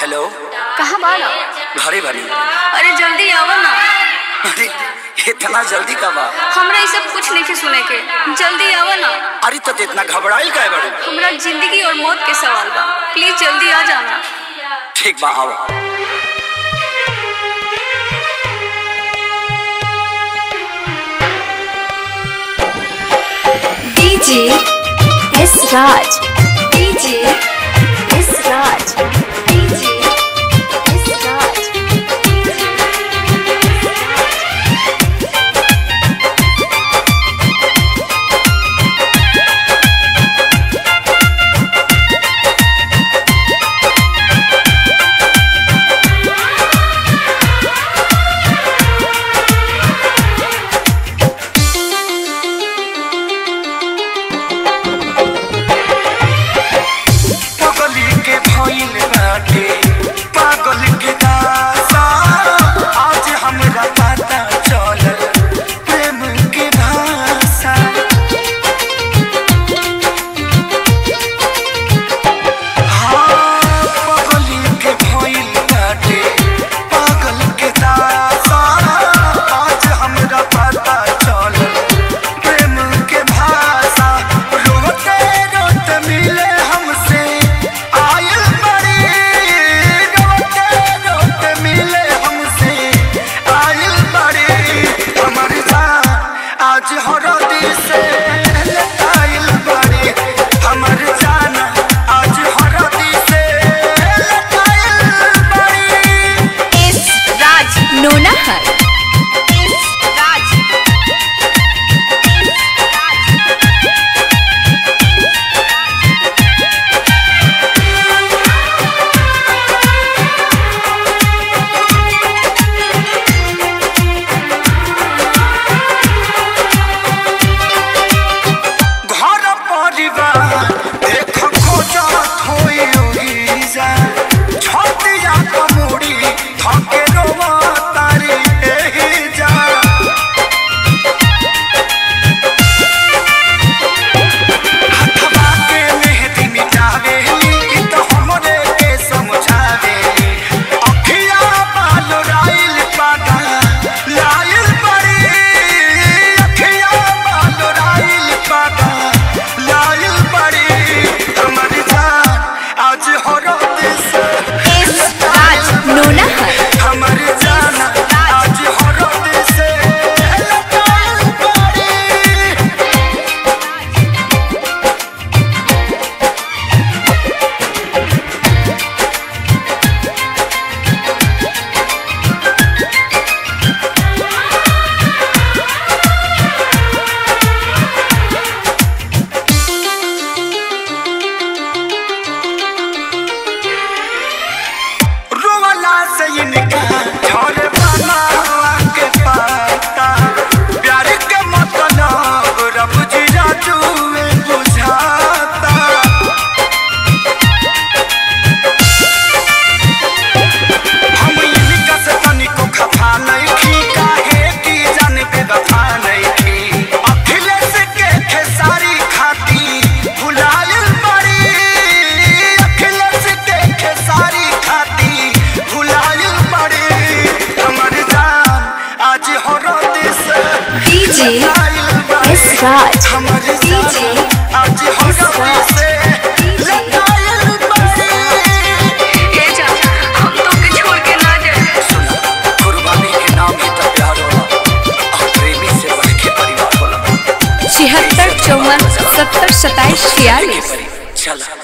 Hello कहाँ बाड़ा घरे बनी अरे जल्दी आवा ना अरे इतना जल्दी कब आ हमरा ये सब कुछ नहीं के सुने के जल्दी आवा ना अरे तो इतना घबराइल काहे बड़े हमरा जिंदगी और मौत के सवाल बा प्लीज जल्दी आ जाना ठीक बा आओ DJ S Raj. DJ S Raj. DJ S Raj. पगली के भइल बाटे पागल के दासा आज हमरा पता चलल प्रेम के भाषा हाँ, पगली के भइल बाटे पागल के दासा आज हमरा पता चलल प्रेम के भाषा रोते रोते मिले हमसे आयल बड़ी रोते रोते मिले हमसे आयल बड़ी हमर जान आज हरदी से आयल बड़ी हमर जान आज हरदी से आयल बड़ी S Raj Nonahar. S Raj. घर परिवार देख खोजत होई ओहिजा छतिया कमुड़ी थके रोवा तारी एही जा हथवा के मेहंदी मिटावेली इ तो हमरे के समझावेली अखिया बाल राइल पागा लाइल बड़ी अखिया बाल राइल पागा लाइल बड़ी हमर जान आज हरद से S Raj Nonahar. हमर जान आज हरद से लाइल बड़ी रोवाला से इनका झोरे बनावा के पाता प्यार के मतलब रब जी राजुए बुझाता हम इनका से तनिको खफा नहीं खी काहे की जान बेवफा नहीं खी अखिलेश के खेसारी खाती भुलायल बड़ी अखिलेश के खेसारी खाती भुलायल बड़ी हमर जान आज हरद से DJ लायल बड़ी। S Raj. हमर DJ जान आज हरद से लायल बड़ी। ए जा हम तो के छोड़ के ना जाए सुना कुर्बानी के नाम ही तो प्यार होला और प्रेमी से बढ़ के परिवार होला छिहत्तर चौवन सत्तर सत्ताईस छियालीस चला